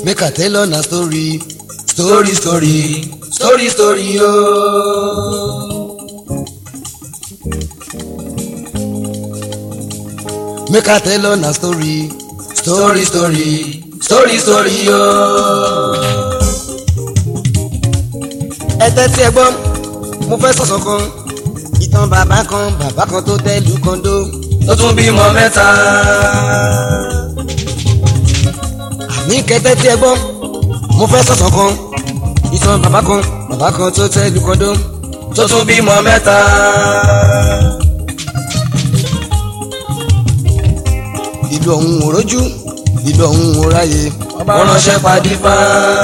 make i tell una story story story story story ooo. make i tell una story story story story story ooo. ẹ tẹ́tí ẹ gbọ́ mo fẹ́ sọ̀sọ̀ kan ìtàn bàbá kan bàbá kan tó tẹ́lú kọ́ńdó tó tún bímọ mẹ́ta. ní kẹtẹ́ tí ẹ gbọ́ mo fẹ́ sọ̀sọ̀ kan ìtàn bàbá kan bàbá kan tó tẹ́lú kọ́ńdó tó tún bímọ mẹ́ta. ìlú ọ̀hún ò rójú ìlú ọ̀hún ò ráyè wọ́n ránṣẹ́ padìfá.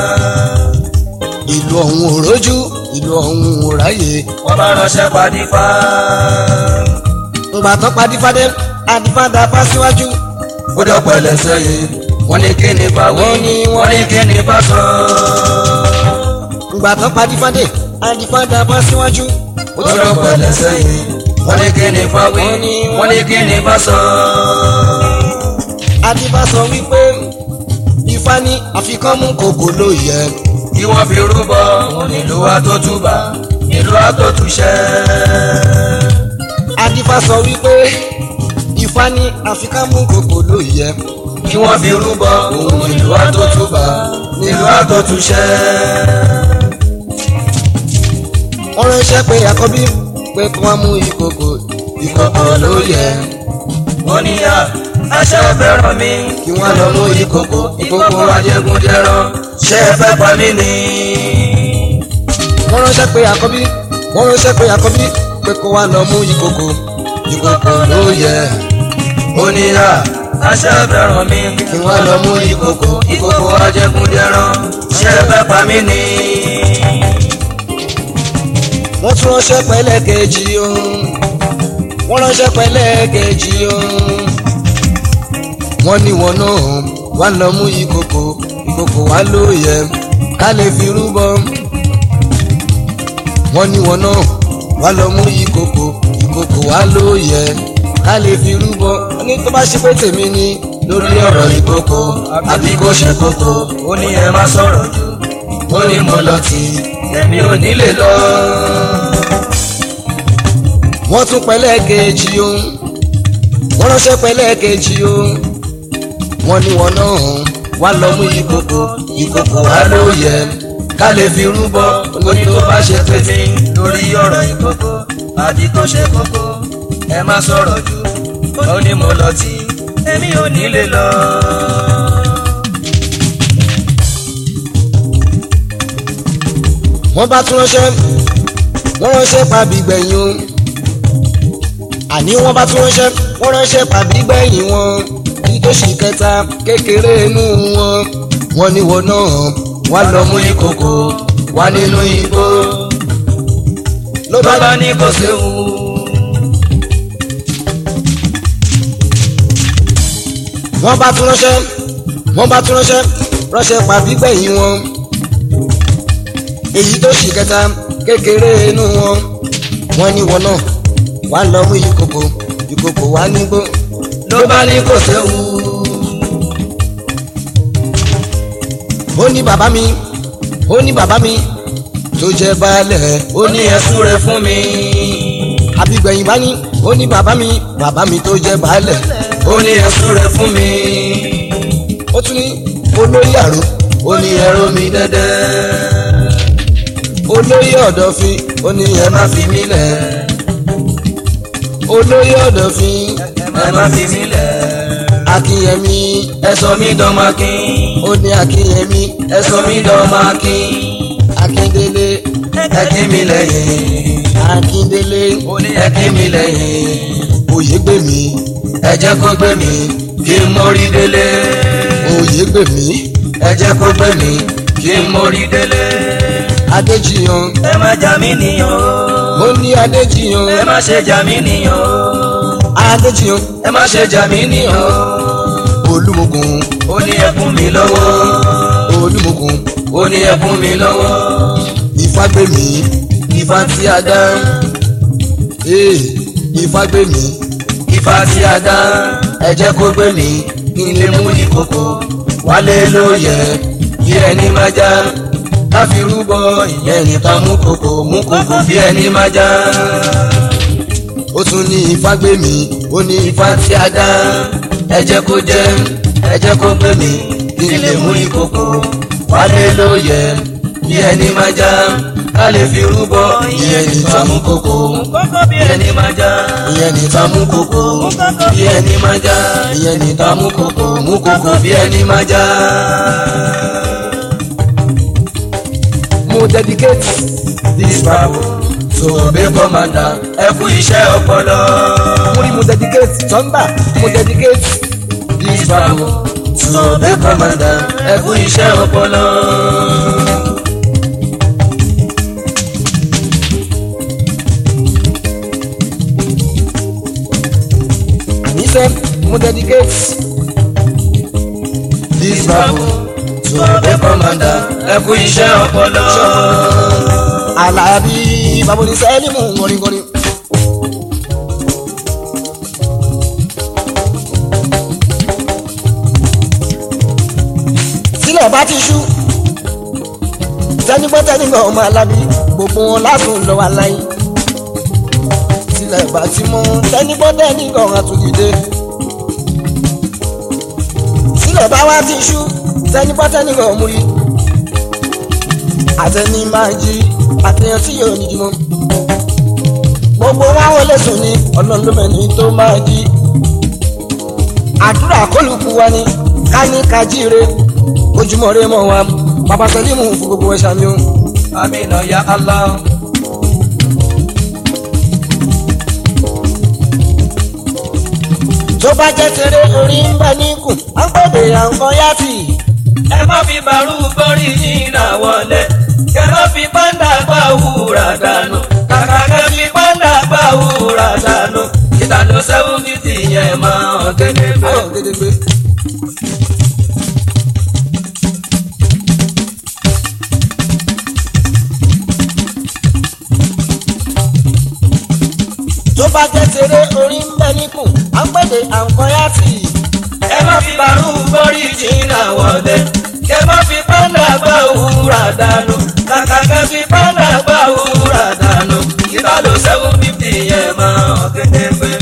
ìlú ọ̀hún ò rójú ìlú ọ̀hún ò ráyè wọ́n bá ránṣẹ́ padìfá. ńgbà tó padìfádé adìfádà fá síwájú ó dọ̀pọ̀ ẹlẹ́sẹ̀ yìí wọ́n ní kí ni bá wí Wọ́n ní- wọ́n ní kí ni bá sọ. ńgbà tó padìfádé adìfádà fá síwájú ó dọ̀pọ̀ ẹlẹ́sẹ̀ yìí wọ́n ní kí ni bá wí Wọ́n ní- wọ́n ní kí ni bá sọ. adìfá sọ wípé ifá ní àfikán mú kòkó ló yẹ kí wọ́n fi rúbọ nílùú àtọ́túbà nílùú àtọ́túṣẹ́. adìfá sọ wípé ifá ní àfikán mú kòkó ló yẹ kí wọ́n fi rúbọ nílùú àtọ́túbà nílùú àtọ́túṣẹ́. wọ́n ránṣẹ́ pé àkọ́bí pé kí wọ́n mú ìkòkò ìkòkò ló yẹ ó ní à àṣẹ fẹ́ràn mi kí wọ́n lọ mú ìkòkò ìkókó ajégúndẹ̀rán ṣé ẹ fẹ́ pa mí ni. wọ́n ránṣẹ́ pé àkọ́bí wọ́n ránṣẹ́ pé àkọ́bí pé kí wọ́n lọ mú ìkòkò ìkòkò ló yẹ ó ní à àṣẹ fẹ́ràn mi kí wọ́n lọ mú ìkòkò ìkókó ajégúndẹ̀rán ṣé ẹ fẹ́ pa mí ni. wọ́n tún ránṣẹ́ pẹ́lẹ́ kejì o wọ́n ránṣẹ́ pẹ́lẹ́ kejì o wọ́n ní wọn náà wá lọ mú ìkòkò ìkòkò wá ló yẹ ká lè fi rúbọ wọ́n ní wọn náà wá lọ mú ìkòkò ìkòkò wá ló yẹ ká lè fi rúbọ wọ́n ní tó bá ṣe pé tèmi ni lórí ọ̀rọ̀ ìkòkò àbí kò ṣe kòkò ó ní ẹ má sọ̀rọ̀ jù ó ní mo lọ tì í èmi ò ní lè lọ. wọ́n tún pẹ́lẹ́ kejì o wọ́n ránṣẹ́ pẹ́lẹ́ kejì o wọ́n ní wọn náà wá lọ mú ìkòkò ìkòkò wá ló yẹ ká lè fi rúbọ ó ní tó bá ṣe pé mi lórí ọ̀rọ̀ ìkókó àbí kò ṣe kókó ẹ má sọ̀rọ̀ jù ó ní mo lọ tì í èmi ò ní lè lọ. wọ́n bá tún ránṣẹ́ wọ́n ránṣẹ́ pàbí gbẹ̀yìn o àní wọ́n bá tún ránṣẹ́ wọ́n ránṣẹ́ pàbí gbẹ̀yìn wọn kí tó ṣì kẹta kékeré inú wọn wọ́n ní wọn náà wá lọ mú ìkòkò wá nínú igbó ló bá bàbá ní kò séwu. wọ́n bá tún ránṣẹ́ wọ́n bá tún ránṣẹ́ ránṣẹ́ pàbí gbẹ̀yìn wọn èyí tó ṣì kẹta kékeré inú wọn wọ́n ní wọn náà wá lọ mú ìkòkò ìkòkò wá nígbó ló bá ní kò séwu. ó ní bàbá mi ó ní bàbá mi tó jẹ́ baálẹ̀ ó ní ẹ̀sùn rẹ̀ fún mi. àbígbẹ̀yìn bá ní ó ní bàbá mi bàbá mi tó jẹ́ baálẹ̀ ó ní ẹ̀sùn rẹ̀ fún mi. ó tún ní olóyè àrò ó ní ẹ̀rọ mi dẹ́dẹ́. olóyè ọ̀dọ̀fin ó ní ẹ má fi mí lẹ̀ olóyè ọ̀dọ̀fin ẹ má fi mí lẹ̀. akínyẹmí ẹ sọ mí dọ́mọkín. ó ní akínyẹmí ẹ sọ mí dọ́mọkín. akíndélé ẹ kí mi lẹ́yìn. akíndélé ó ní ẹ kí mi lẹ́yìn. oyègbèmí ẹ jẹ́ kó gbé mi kí n mórí délé. oyègbèmí ẹ jẹ́ kó gbé mi kí n mórí délé. adéjìyàn ẹ má jà mí nìyàn ó o. ní adéjìyàn ẹ má ṣe jà mí nìyàn o. adéjìyàn ẹ má ṣe jà mí nìyàn o. olúmọkùn ó ní ẹ fún mi lọ́wọ́. olúmọkùn ó ní ẹ fún mi lọ́wọ́. ìfágbèmí ìfá tí a dá ee ìfágbèmí Ifá tí a dá ẹ jẹ́ kó gbé mi kí n lè mú ìkòkò wálé ló yẹ bí ẹni máa já láfi rúbọ ìyẹn nìkan mú kòkò mú kòkò bí ẹni máa já. ó tún ní ifá gbé mi ó ní ifá tí a dá ẹ jẹ́ kó jẹ́ ẹ jẹ́ kó gbé mi kí n lè mú ìkòkò wálé ló yẹ bí ẹni máa já ká lè fi rúbọ ìyẹn nìkan mú kòkò bí ẹni máa já ìyẹn nìkan mú kókó bí ẹni máa já ìyẹn nìkan mú kókó mú kòkò bí ẹni máa já. mo dedicate this bible to obey commander ẹ kú iṣẹ́ ọpọlọ. mo rí mo dedicate tọ́ńbà mo dedicate this bible to obey commander ẹ kú iṣẹ́ ọpọlọ. àníṣe mo dedicate this bible to obey commander ẹ kú iṣẹ́ ọpọlọ. Àlàbí baboni sẹ́límù gọ̀rìngọ̀rìn. sílẹ̀ bá ti ṣú tẹ́nigbọ́ tẹ́nigbọ́ ọmọ alábí gbogbo wọn lásùn lọ wà láyé sílẹ̀ bá ti mọ́ tẹ́nigbọ́ tẹ́nigbọ́ àtúndìde sílẹ̀ bá wá ti ṣú tẹ́nigbọ́ tẹ́nigbọ́ múri àtẹni máa jí àtẹyàn tí yóò ní jùmọ̀ gbogbo wa wọlé sùn ní ọlọ́run ló mẹ́ni tó máa jí àdúrà kólùkù wa ni ká ní ká jíire ojúmọ́ rẹ mọ́ wa bàbá sẹ́límù fún gbogbo ẹ̀ ṣàmì o. amina ya allah. tó bá jẹ́ tèrè orí ń bẹ níkùn à ń pèdè à ń kọ́ yáàtì. ẹ má fi bàrú bọ́rí nínà wọlé kẹ má fi pàǹdà gbà wúrà dànù kàkà kẹ fi pàǹdà gbà wúrà dànù ìtàló sẹ́wọ́n ní tìyẹn máa hàn kékeré. ayọ̀ gédégbé. tó bá jẹ́ tèrè orí ń bẹ níkùn à ń pèdè à ń kọ́ yáàtì. ẹ má fi bàrú bọ́rí nínà wọlé kẹ má fi pàǹdà gbà wúrà dànù kàkà kẹ fi pàǹdà gbà wúrà dànù ìtàló sẹ́wọ́n ní tìyẹn máa hàn kékeré.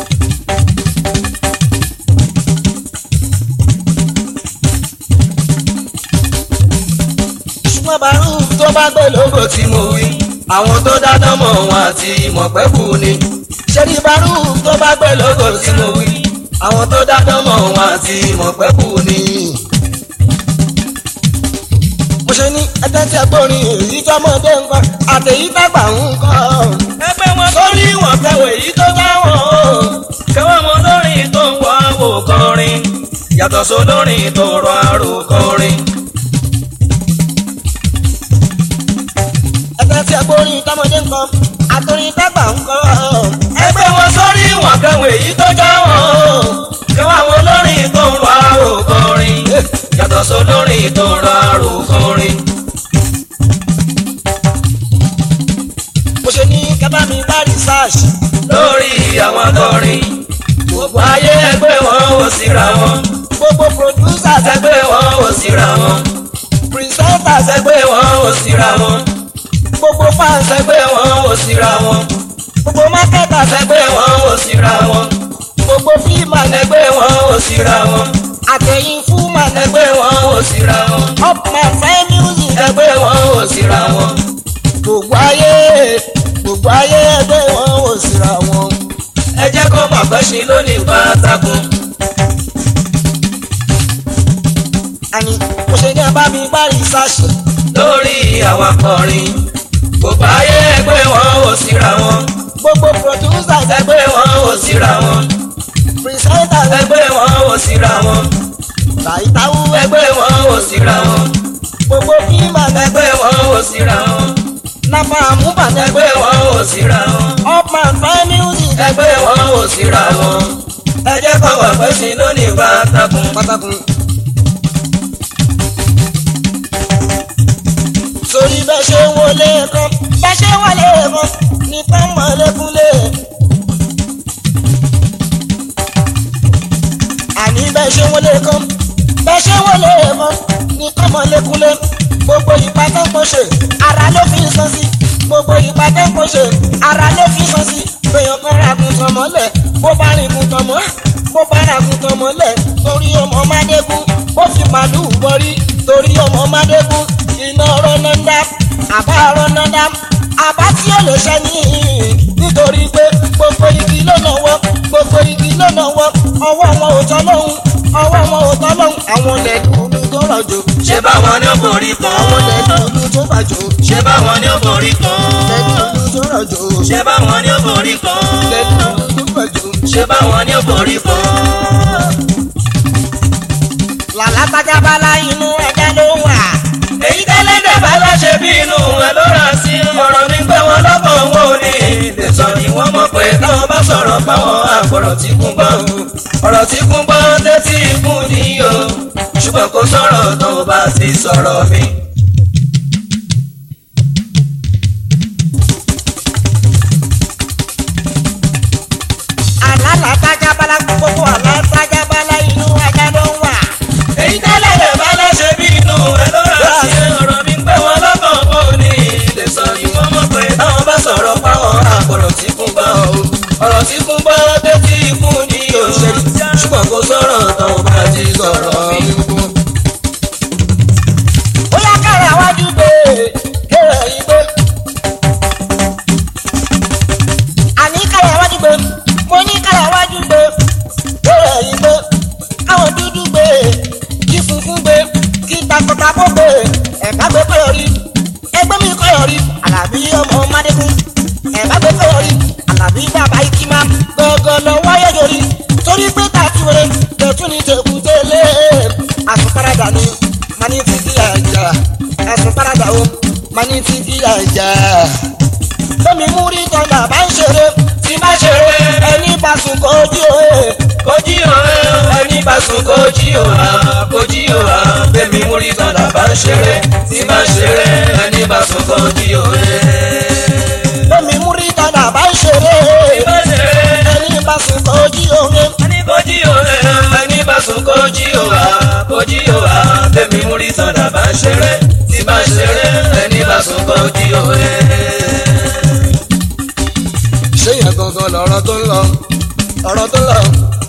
ṣùgbọ́n bàrú tó bá gbé lógo lógo tí mo wí àwọn tó dáná mọ̀ wọn àti ìmọ̀pẹ́kù ni. ṣé ní bàrú tó bá gbé lógo tí mo wí àwọn tó dáná mọ̀ wọn àti ìmọ̀pẹ́kù ni. mo ṣe ní ẹgbẹ́ tí a gbórin èyí tọmọdé nǹkan àtẹ̀yí tàgbà ń kọ́. ẹgbẹ́ wọn tó ní wọn kẹwẹ́ èyí tó dáwọ̀n o kẹwọ́n mọ lórin tó ń wá wò kọrin yàtọ̀ sólórin tó rọ àrò kọrin. ẹgbẹ́ tí a gbórin tọmọdé nǹkan àtẹ̀yí tàgbà ń kọ́. ẹgbẹ́ wọn sórí wọn kẹwẹ́ èyí tó dáwọ̀n o kẹwọ́n mọ lórin tó ń rọ àrò kọrin yàtọ̀ sólórin tó rọ àrò kọrin. mo ṣe ní kẹfà mi bá research. lórí àwọn akọrin gbogbo ayé ẹgbẹ́ wọn ò síra wọn gbogbo producers ẹgbẹ́ wọn ò síra wọn presenters ẹgbẹ́ wọn ò síra wọn gbogbo fans ẹgbẹ́ wọn ò síra wọn gbogbo marketers ẹgbẹ́ wọn ò síra wọn gbogbo filmers ẹgbẹ́ wọn ò síra wọn àtẹ̀yìn fúnman ẹgbẹ́ wọn ò síra wọn upman fine music ẹgbẹ́ wọn ò síra wọn gbogbo ayé gbogbo ayé ẹgbẹ́ wọn ò síra wọn. ẹ jẹ́ kó mọ̀ pé ṣe lónìí pátákùn àní mo ṣe ní abá mi bá research lórí àwọn akọrin gbogbo ayé ẹgbẹ́ wọn ò síra wọn gbogbo producers ẹgbẹ́ wọn ò síra wọn presenters ẹgbẹ́ wọn ò síra wọn. tàìtàwù ẹgbẹ́ wọn ò síra wọn gbogbo filmers ẹgbẹ́ wọn ò síra wọn nàfà àmúbàdàn ẹgbẹ́ wọn ò síra wọn upman fine music ẹgbẹ́ wọn ò síra wọn ẹ jẹ́ kó wà pé sí lónìí pátákùn. pátákùn. sórí bẹ́ẹ̀ ṣe ń wọlé kan bẹ́ẹ̀ ṣe ń wọlé kan ní pẹ́ńmọ́ lẹ́kúnlé. àní bẹ́ẹ̀ ṣe ń wọlé kan bẹ́ẹ̀ ṣe ń wọlé kan ní pẹ́ńmọ́ ọmọ lẹ́kúnlé gbogbo ìgbà tó ń pọ̀ ṣe ara ló fi ń sọ sí gbogbo ìgbà tó ń pọ̀ ṣe ara ló fi ń sọ sí èèyàn kan ra àgùntàn mọ́lẹ̀ bó bá rìn gùntàn mọ́ bó bá ra àgùntàn mọ́lẹ̀ torí ọmọ mádégún ó fi màlúù bọ́rí torí ọmọ mádégún iná rọ́nàdá àbá rọ́nàdá àbá tí ó lè ṣẹ́ ní nítorí pé gbogbo igi ló náwó gbogbo igi ló náwó ọwọ́ wọn ò tọ́ lóhùn ọwọ́ wọn ò tọ́ lóhùn àwọn lẹ́dùnú tó rọ̀jò ṣé báwọn ni ó borí kan àwọn lẹ́dùnú tó bàjò ṣé báwọn ni ó borí kan lẹ́dùnú tó rọ̀jò ṣé báwọn ni ó borí kan lẹ́dùnú tó bàjò. ṣé báwọn ni ó borí kan. làlá tajabala inú ẹja ló wà. èyí tẹ́lẹ̀dẹ̀ bá láṣẹ bí inú ẹ ló rà sí ọ̀rọ̀ mi pé wọn lọ́kàn wọn ò ní lè sọ ni wọ́n mọ̀ pé táwọn bá sọ̀rọ̀ páwọn àgbọ̀rọ̀ tí kún gbọ́ ọ̀rọ̀ tí kún gbọ́ létí ikún ní o ṣùgbọ́n kò sọ̀rọ̀ tó bá ti sọ̀rọ̀ mi. àlàlà tajabala gbogbo àlà tajabala inú ẹja ló wà. èyí tẹ́lẹ̀dẹ̀ bá láṣẹ bí inú ẹ ló rà sí ọ̀rọ̀ mi pé wọn lọ́kàn wọn ò ní lè sọ ni wọ́n mọ̀ pé táwọn bá sọ̀rọ̀ páwọn àgbọ̀rọ̀ tí kún gbọ́ ọ̀rọ̀ tí kún gbọ́ létí ikún ní o ṣùgbọ́n kò sọ̀rọ̀ tó bá ti sọ̀rọ̀ mi. ó yá kára wájú gbé kéré yìí gbé. àní kára wájú gbé mo ní kára wájú gbé kéré yìí gbé káwọn dúdú gbé kí funfun gbé kí takọtabo gbé ẹ̀ka gbé kọ́yọ̀ rí ẹgbẹ́ mi kọ́yọ̀ rí àlàbí ọmọ mádégún ẹ̀ka gbé kọ́yọ̀ rí àlàbí bàbá ikima gbọ̀ngàn lọ́wọ́ yẹ̀yọ̀ rí torí pé tàtúwèrè tẹ̀tún ní tẹ̀kùtẹ̀lé àsùnparadà ni mani ti di àjà àsùnparadà o mani ti di àjà. Bẹ́mi mú rí tọ́ndà bá ń ṣeré tí bá ṣeré ẹni bá sùn kó jí òye. Kojí o ẹni bá sùn kojí o ha kojí o ha bẹ́mi múrí tọ́lá bá ń ṣeré tí bá ń ṣeré ẹni bá sùn kojí o ẹ. Bẹ́mi mú rí tọ́ndà bá ń ṣeré bá ṣeré ẹni bá sùn kó jí òye. ẹni kojí o ẹ ẹni bá sùn kojí o ha kojí o ha bẹ́mi múrí tọ́lá bá ń ṣeré tí bá ń ṣeré ẹni bá sùn kojí o ẹ. Ṣé yẹn gangan lọ̀rọ̀ tó ń lọ? Ọ̀rọ̀ tó ń lọ.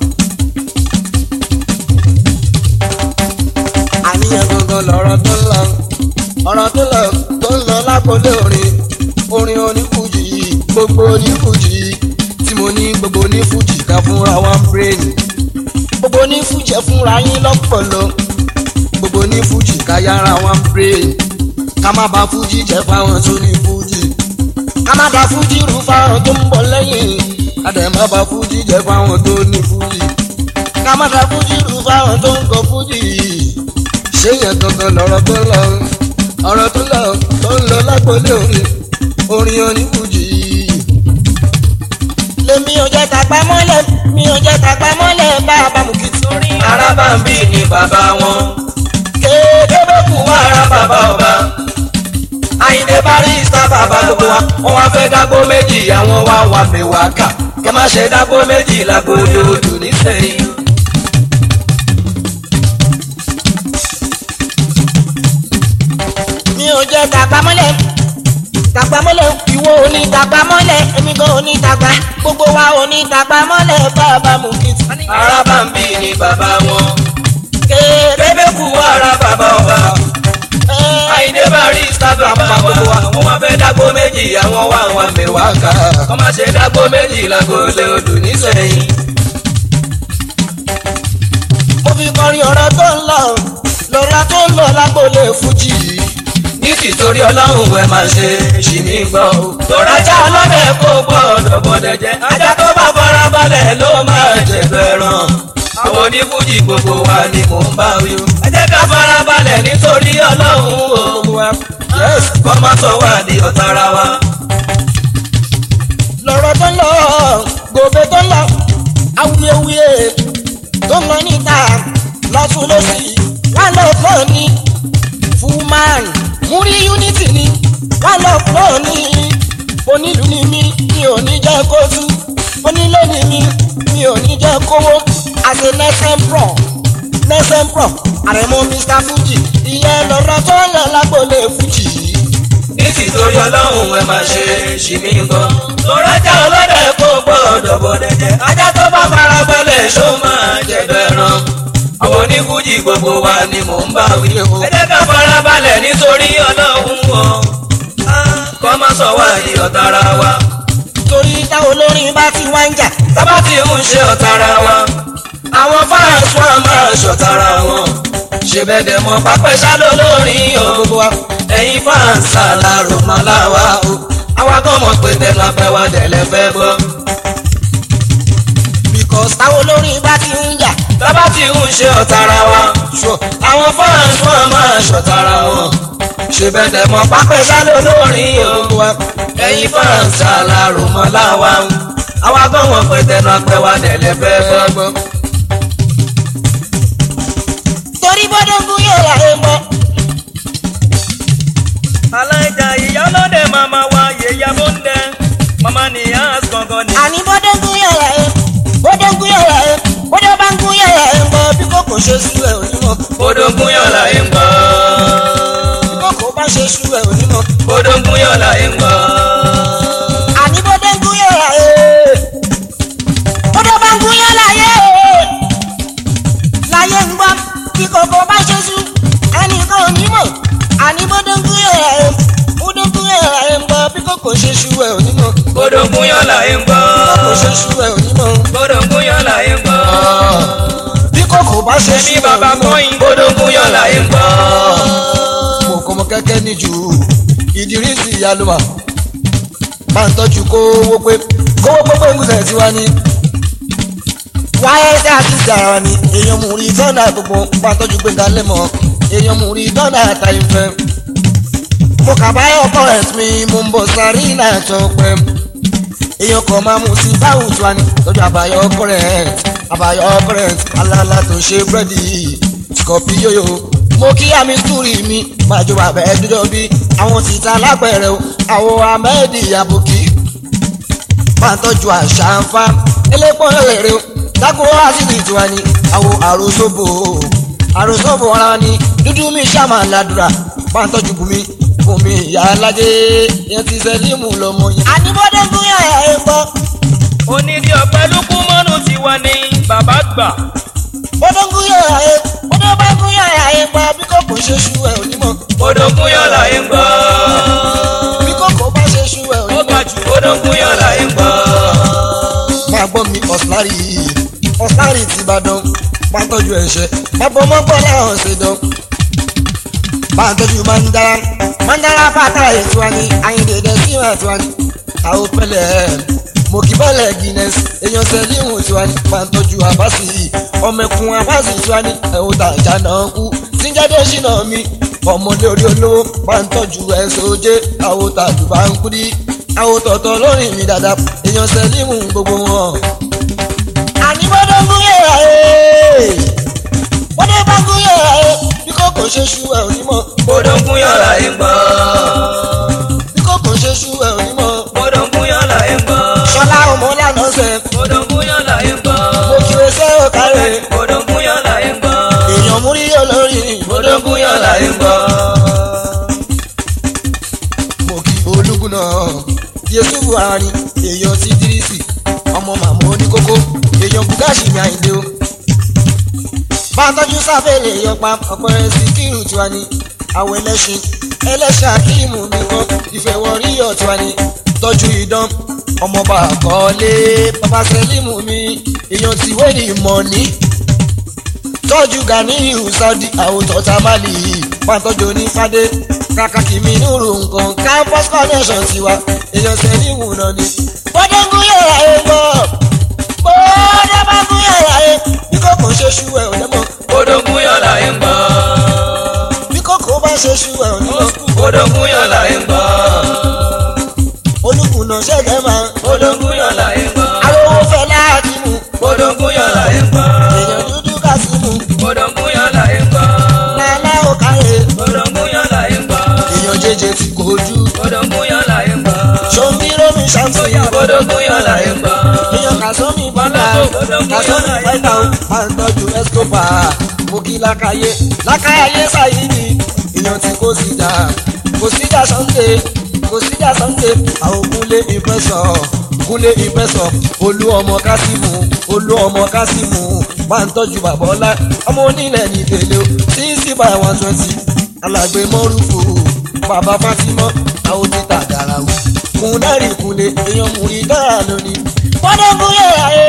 Àníyàn gangan lọ̀rọ̀ tó ń lọ. Ọ̀rọ̀ tó ń lọ tó ń lọ lápòlé orin. Orin onífújì gbogbo onífújì tí mo ní gbogbo onífújì ká fúnra wa ń bírèèni. Gbogbo onífújì ẹ fúnra yín lọ́pọ̀lọ́. Gbogbo onífújì ká yára wa ń bírèèni. Ká má ba fújì jẹ́ fáwọn tó ní fújì ká má ba fújì rú fáwọn tó ń bọ̀ lẹ́yìn ká dẹ̀ má ba fújì jẹ́ fáwọn tó ní fújì ká má ba fújì rú fáwọn tó ń kọ fújì ṣé yẹn gangan lọ̀rọ̀ tó lọ ọ̀rọ̀ tó lọ tó ń lọ lágbólé orin orin onífújì. lèmi ò jẹ́ tàgbà mọ́lẹ̀ mi ò jẹ́ tàgbà mọ́lẹ̀ bá a bá mú kí torí. Arábàmbí ni bàbá wọn kéde bó kù wá ara bàbá ọba. Àyìndé Barrister bàbá gbogbo wa wọ́n wá fẹ́ dágbó méjì àwọn wá wà mẹ́wàá kà kẹ́ má ṣe dágbó méjì lágbóyè odò nísẹ̀yìn. mi ò jẹ́ tàgbà mọ́lẹ̀ tàgbà mọ́lẹ̀ ìwọ òní tàgbà mọ́lẹ̀ èmi gan òní tàgbà gbogbo wa òní tàgbà mọ́lẹ̀ bàbá mú kí torí. Arábàmbí ni bàbá wọn kéde bébé kú wá ara bàbá ọba. Àyìndé Barrister bàbá gbogbo wa wọ́n wá fẹ́ dágbó méjì àwọn wá wà mẹ́wàá kà kọ́ má ṣe dágbó méjì lágbóyè odò nísẹ̀yìn. mo fi kọrin ọ̀rọ̀ tó ń lọ lọ́ra tó ń lọ lágbólé fújì. ní tìtorí ọlọ́run ẹ máa ṣe ṣì mí gbọ́ o. tòrájà ọlọ́dẹ kò gbọ́dọ̀ bọ̀dẹ̀ jẹ́ ajá tó bá fara balẹ̀ ló máa jẹ fẹ́ràn. àwọn onífújì gbogbo wa ni mò ń bá wí o. ẹ jẹ́ ká fara balẹ̀ nítorí ọlọ́run o. kọ́ má sọ wá di ọ̀tá ara wa. lọ́rọ̀ tó ń lọ gbòòbè tó ń lọ awuyewuye tó ń lọ níta lọ́tún lọ́sì wọ́n lọ pọ̀ ní fullman múrí unity ni wọ́n lọ pọ̀ ní onílù ni mí mi ò ní jẹ́ kó tú onílé ni mí mi ò ní jẹ́ kówó àṣẹ nẹ́sẹ̀m pro nẹ́sẹ̀mpọ̀ àrẹ̀mọ mr fuji ìyẹn lọ́rọ̀ tó ń lọ lágbólé fuji. ní tìtorí ọlọ́run ẹ máa ṣe ṣì mí gan. torí ajá ọlọ́dẹ kò gbọ́dọ̀ bọ̀dẹ̀ jẹ. ajá tó bá fara balẹ̀ ṣó máa jẹ̀dọ̀ ẹran. àwọn onífújì gbogbo wa ni mò ń bá wí. ẹ jẹ́ ká fara balẹ̀ nítorí ọlọ́run wọn. kọ́ má sọ wá di ọ̀tara wa. torí táwọn olórin bá ti wá ń jà tábà tí ń ṣe ọ̀tara wa. àwọn fáǹsì wọn máa ṣọ̀tara wọn. ṣe bẹ́ẹ̀ dẹ̀ mọ́ pápẹ́ ṣáló lórin o gbogbo wa. ẹ̀yin fáǹsì alárò máa láwa o àwa gan mọ̀ pé tẹnu apẹ́ wa tẹ̀lé fẹ́ gbọ́. because táwọn olórin bá ti ń jà tábà tí ń ṣe ọ̀tara wa sure àwọn fáǹsì wọn máa ṣọ̀tara wọn. ṣe bẹ́ẹ̀ dẹ̀ mọ́ pápẹ́ ṣáló lórin o gbogbo wa. ẹ̀yin fáǹsì alárò máa láwa o àwa gan mọ̀ pé tẹnu apẹ́ wa tẹ̀lé fẹ́ gbọ́. torí bọ́dọ̀ ń gún yóò rà é mọ́. aláìjà ìyálóde màmá wa yèyà bóńdẹ màmá nìyá gangan ni. àní bọ́dọ̀ ń gún yóò rà é bọ́dọ̀ ń gún yóò rà é bọ́dọ̀ bá ń gún yóò rà é mọ́ bí kò kò ṣe sú ẹ̀ onímọ̀. odògùn yọ̀ọ̀la ń gbọ́. bí kò kò bá ṣe sú ẹ̀ onímọ̀. odògùn yọ̀ọ̀la ń gbọ́. àní bọ́dọ̀ ń gún yóò rà é bọ́dọ̀ bá ń gún yóò rà é láyé ń gbọ́ bí kò kò bá ṣe sú ẹnìkan onímọ̀ àní bọ́dọ̀ ń gún yóò rà é bọ́dọ̀ ń gún yóò rà é mọ́ bí kò kò ṣe sú ẹ̀ onímọ̀. odògùn yọ̀ọ̀la ń gbọ́. bí kò ṣe sú ẹ̀ onímọ̀. odògùn yọ̀ọ̀la ń gbọ́. bí kò kò bá ṣe sú èmi ẹ̀ bàbá onímọ̀. kọ́yìn odògùn yọ̀ọ̀la ń gbọ́. mo kọ́ mọ kẹ́kẹ́ ní jù ìdírísì ìyálùmọ̀ máa ń tọ́jú kówó pé kówó pé pé ngùsẹ̀ tí wá ní. wáyé sí àtúnṣe ara wa ni èèyàn mú rí tọ́nà gbogbo máa ń tọ́jú pé galẹ̀ mọ́ èèyàn mú rí tọ́nà àtàyè fẹ́. mo kà báyọ̀ kọ́rẹ̀t mi mo ń bọ̀ sáré náà tó pẹ́. èèyàn kan máa mú sí báwù tí wá ní tọ́jú àbáyọ̀ kọ́rẹ̀t àbáyọ̀ kọ́rẹ̀t alálà tó ṣe búrẹ́dì scorpio yo mo kí àmì túrì mi máa jó bàbá ẹ dúdú bí àwọn tìta lápẹẹrẹ o àwọn ahmed abuki máa tọ́jú àṣà ń fa elépo lèrè o dákúrò àṣìṣì tiwa ni àwọn àròsóbò àròsóbò ara ni dúdú mi ṣàmà ládùúrà máa tọ́jú bùnmi bùnmi ìyá alájẹ yẹn ti sẹ́límù lọ́mọ yẹn. àníbọ́dé ń gún yàrá ẹ̀ gbọ́ onídìí ọ̀pẹ lukú mọ́nù tiwa ni bàbá gbà. bọ́dọ̀ ń gún yàrá ẹ̀ bọ́dọ̀ bá ń gún yàrá ẹ̀ gbọ́ bí kò kò ṣe ṣú ẹ̀ onímọ̀ odògùn yọ̀ọ̀la ń gbọ́. bí kò kò bá ṣe ṣú ẹ̀ ó onímọ̀. ga jù odògùn yọ̀ọ̀la ń gbọ́. máa gbọ́ mi ọ̀sùlárì ọ̀sùlárì ti ìbàdàn máa tọ́jú ẹ̀ṣẹ̀ máa bọ́ mọ́gbọ́n láwọn ṣe dán. máa tọ́jú mandara mandara fata ètò wa ni àyìndéédé sí ìwà ètò wa ni àwọn pẹ̀lẹ́ mo kì bọ́lẹ̀ guinness èèyàn sẹ́líhùn tiwa ni máa tọ́jú àbáṣì ọmọkùn àbáṣì tiwa ni ẹ̀wọ̀n tàjà náà kú tíjáde ṣìnà mi ọmọdé orí olówó máa ń tọ́jú ẹ̀sọ́ ojé àwọn tàdùbà ń kú dí àwọn tọ̀tọ̀ lórí mi dáadáa èèyàn sẹ́límù gbogbo wọn. àní bọ́dọ̀ ń gúnyẹ̀ ẹ̀ bọ́dọ̀ bá ń gúnyẹ̀ ẹ̀ bí kò kò ṣe ṣú ẹ̀ onímọ̀ odògùn yọ̀ọ̀la ń gbọ́. bí kò kò ṣe ṣú ẹ̀ onímọ̀. odògùn yọ̀ọ̀la ń gbọ́. ṣọlá ọmọ lànà sẹ odògùn yọ̀ọ̀la ń gbọ́. mo kí o ṣe ò kárẹ̀ odògùn yọ̀ọ̀la ń gbọ́. èèyàn mú rí olórí odògùn yọ̀ọ̀la ń gbọ́. mo kí olúgun náà yéṣu buhari èèyàn ti dírísì ọmọ màmá oníkókó èèyàn bugashi ní àyíndé o. bàtọ́jú sáfẹ́lẹ̀ yọpa ọ̀pẹ̀rẹ̀ sí kírù tiwa ni àwọn ẹlẹ́ṣin ẹlẹ́ṣin akíìmù nìkan ìfẹ̀wọ̀rí ọ̀tiwa ni tọ́jú idán ọmọọba àkọọ́lé bàbá sẹ́límù mi èèyàn ti wé ní ìmọ̀ ní tọ́jú ganiyu saudi àwòtọ́ tamale pàtọ́jú onífádé kàkàkì mi nùrù nǹkan campus connection tiwa èèyàn sẹ́límù náà ni. bọ́dẹ̀ ń gún yàrá ẹ̀ gbọ́ bọ́dẹ̀ bá gún yàrá ẹ̀ bí kòkó ṣe ṣú ẹ̀ ò lẹ́mọ̀ odògùn yọ̀ọ̀la ń gbọ́. bí kòkó bá ṣe ṣú ẹ̀ ò lẹ́mọ̀ odògùn yọ̀ọ̀la ń gbọ́. olùkùnà ṣẹ̀gẹ̀ máa odògùn yọ̀ọ̀la ń gbọ́. arówó fẹ́ láti mú odògùn yọ̀ọ̀la ń gbọ́. èèyàn dúdú kásímù odògùn yọ̀ọ̀la ń gbọ́. lálá òkàrè odògùn yọ̀ọ̀la ń gbọ́. èèyàn jẹjẹ ti kojú odògùn yọ̀ọ̀la ń gbọ́. ṣòǹbí rómi ṣàǹtì odò Odògún yọ̀lá ẹ̀ ń gbọ́. èèyàn kàsọ́mì bọ́lá kàsọ́mì fáìtà ó máa ń tọ́jú escobar mo kí lákàyé lákàyé sáyidi èèyàn tí kò sí jà kò sí jà sunday kò sí jà sunday àwọn kúnlé ìfẹsọ̀ kúnlé ìfẹsọ̀ olú ọmọ kásímù olú ọmọ kásímù máa ń tọ́jú bàbá ọlá ọmọ onílẹ̀ ní tèlé o sixty by one twenty alàgbé mọ́rùfù bàbá fátímọ́ àwọn títà gàràwù kùnárì kùnlé èèyàn múri dára lónìí. bọ́dọ̀gún yẹ ayé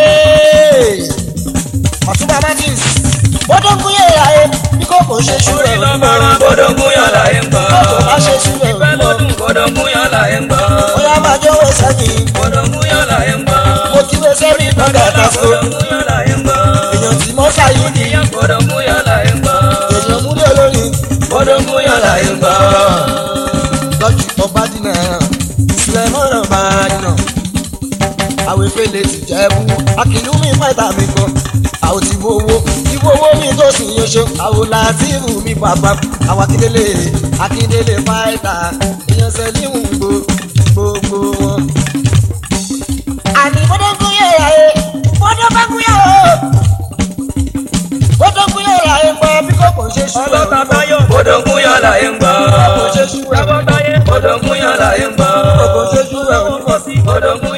ọ̀túnba martins bọ́dọ̀gún yẹ ayé bí kò kò ṣe ṣúrẹ̀ Orí lọ́mọ́rán Odògún yọ̀lá ẹ̀ ń gbọ́. kò bá ṣe ṣúrẹ̀ Ìfẹ́ lọ́dún Odògún yọ̀lá ẹ̀ ń gbọ́. bóyá máa jọ̀wọ́ sẹ́yìn Odògún yọ̀lá ẹ̀ ń gbọ́. mo kí wé sẹ́rí lọ́dà tàfó Odògún yọ̀lá ẹ̀ ń gbọ́. èèyàn tí mọ́ sáyé ni Ìyá Odògún yọ̀lá ẹ̀ ń gbọ́. èèyàn múlẹ̀ olórin Odògún yọ̀lá ẹ̀ ń gbọ́. lọ́jù ọba dínà ìsìlẹ̀ mọ́ràn máa dínà àwọn efele ti jẹ́ bú akílú mi fáìtà mi kan àwọn ti wo owó ìwọ owó mi tó sì yẹn ṣe àwọn làtìrù mi bàbá àwọn akíndélé akíndélé fáìtà èèyàn sẹ́límù gbò gbogbo wọn. àní bọ́dọ̀gún yẹ̀ ayé bọ́dọ̀gún yẹ̀ o bọ́dọ̀gún yẹ̀ ayé gbọ́ bí kò kò ṣe ṣùgbọ́n. Ọlọ́ta báyọ̀ Odògún yọ̀lá ẹ̀ ń gbọ́. kò ṣe ṣùgbọ́n. Tábọ́táyé Odògún yọ̀lá ẹ̀ ń gbọ́. kò ṣe ṣùgbọ́n. Odògún